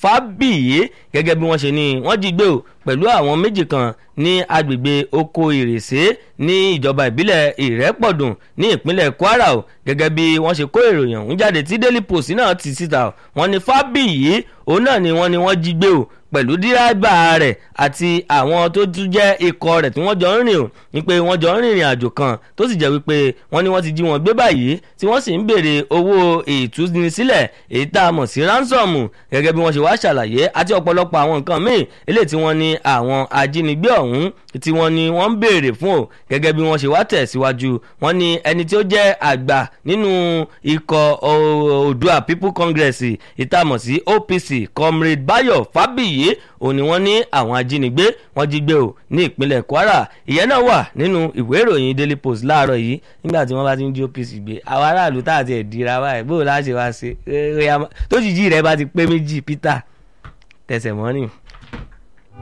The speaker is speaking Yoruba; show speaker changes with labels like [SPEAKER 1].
[SPEAKER 1] fábíyì gẹ́gẹ́ bí wọ́n ṣe ní wọ́n jí gbé o pẹ̀lú àwọn méjì kan ní agbègbè oko ìrèsé ní ìjọba ìbílẹ̀ ìrẹ́pọ̀dùn ní ìpínlẹ̀ kwara o gẹ́gẹ́ bí wọ́n ṣe kó ìròyìn ọ̀hún jáde tí daily post náà ti síta o wọ́n ní fábíyì òun náà ni wọ́n ní wọ́n jí gbé o pẹ̀lú dírábà rẹ̀ àti àwọn tó tún jẹ́ ikọ̀ rẹ̀ tí wọ́n jọ ń rìn o ní pé wọ́n jọ ń rìnrìn àjò kan tó sì jẹ́ wípé wọ́n ní wọ́n ti jí wọn gbé báyìí tí wọ́n sì ń béèrè owó ìtúnisílẹ̀ èyí tá a mọ̀ sí ránsọ̀mù gẹ́gẹ́ bí wọ́n ṣe wá ṣàlàyé àti ọ̀pọ̀lọpọ̀ àwọn nǹkan míì eléyìí tí wọ́n ní àwọn ajínigbé ọ̀hún tí wọ́n ní wọ́n ń béèrè fún o gẹ́gẹ́ bí wọ́n ṣe wá tẹ̀síwájú wọ́n ní ẹni tí ó jẹ́ àgbà nínú ikọ̀ oòdua people congress ìtàmọ̀ sí opc comrade bayo fábíyì òun ni wọ́n ní àwọn ajínigbé wọ́n jí gbé o ní ìpínlẹ̀ kwara ìyẹn náà wà nínú ìwé ìròyìn daily post láàárọ̀ yìí nígbà tí wọ́n bá ti ń jí opc gbé àwọn aráàlú tá àti ẹ̀dínra wáyé bó o láṣẹ wá ṣe tó jìjì rẹ bá ti pé méjì peter tẹsẹ̀ mọ́rin.